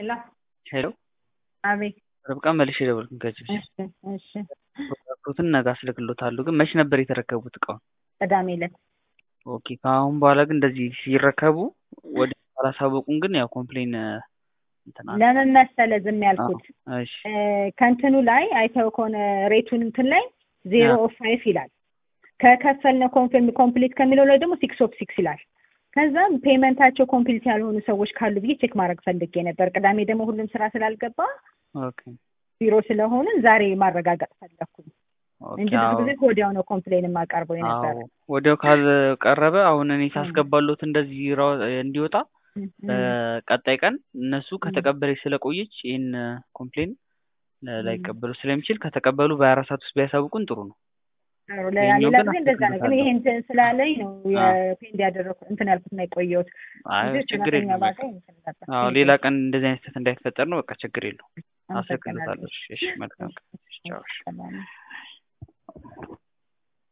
ሄሎ ሄሎ አቤት ርብቃ መልሼ ደወልኩኝ ከዚህ በፊት እሺ እሺ ፕሮዳክቱን ነገ አስልክሎታለሁ ግን መቼ ነበር የተረከቡት እቃውን ቅዳሜ ዕለት ኦኬ ከአሁን በኋላ ግን እንደዚህ ሲረከቡ ወደ አላሳወቁን ግን ያው ኮምፕሌን እንትና ለምን መሰለ ዝም ያልኩት እሺ ከእንትኑ ላይ አይተው ከሆነ ሬቱን እንትን ላይ ዜሮ ኦፍ ፋይቭ ይላል ከከፈልነው ኮንፊርም ኮምፕሊት ከሚለው ላይ ደግሞ ሲክስ ኦፍ ሲክስ ይላል ከዛም ፔመንታቸው ኮምፕሊት ያልሆኑ ሰዎች ካሉ ብዬ ቼክ ማድረግ ፈልጌ ነበር ቅዳሜ ደግሞ ሁሉም ስራ ስላልገባ ኦኬ ቢሮ ስለሆንን ዛሬ ማረጋገጥ ፈለግኩኝ እንጂ ኦኬ ብዙ አዎ ጊዜ ወዲያው ነው ኮምፕሌን የማቀርበው የነበረ አዎ ወዲያው ካልቀረበ አሁን እኔ ሳስገባሎት እንደዚህ ራ- እንዲወጣ በቀጣይ ቀን እነሱ ከተቀበለች ስለቆየች ይህን ኮምፕሌን ላይቀበሉ ስለሚችል ከተቀበሉ በሀያ አራት ሰዓት ውስጥ ቢያሳውቁን ጥሩ ነው። ሌላ ይሄኛው ግን ጊዜ እንደዛ ነው ግን ይሄ እንትን ስላለኝ ነው የፔንድ ያደረኩት እንትን ያልኩት ነው የቆየሁት አይ እንጂ ችግር ሰራተኛ የለም በቃ ባገኝ እንትን ነበር። አዎ ሌላ ቀን እንደዚህ አይነት ስህተት እንዳይፈጠር ነው። በቃ ችግር የለውም። አመሰግናለሁ። አስልክሎታለሁ። እሺ እሺ መልካም ቀን። እሺ ቻው እሺ። ሰላም